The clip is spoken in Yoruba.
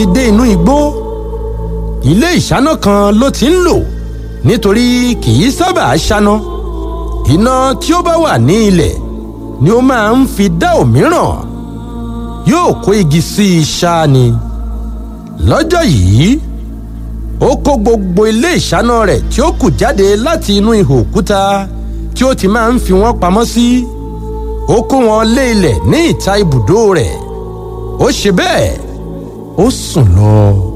dé inú igbó ilé ìṣáná kan ló ti ń lò nítorí kì í sábà ṣáná iná tí ó bá wà ní ilẹ̀ ni ó máa ń fi dá òmíràn yóò kó igi sí i ṣáá ni lọ́jọ́ yìí ó kó gbogbo ilé ìṣáná rẹ̀ tí ó kù jáde láti inú ihò òkúta tí ó ti máa ń fi wọ́n pamọ́ sí ó kó wọn lé ilẹ̀ ní ìta ibùdó rẹ̀ ó ṣe bẹ́ẹ̀ ó sùn lọ.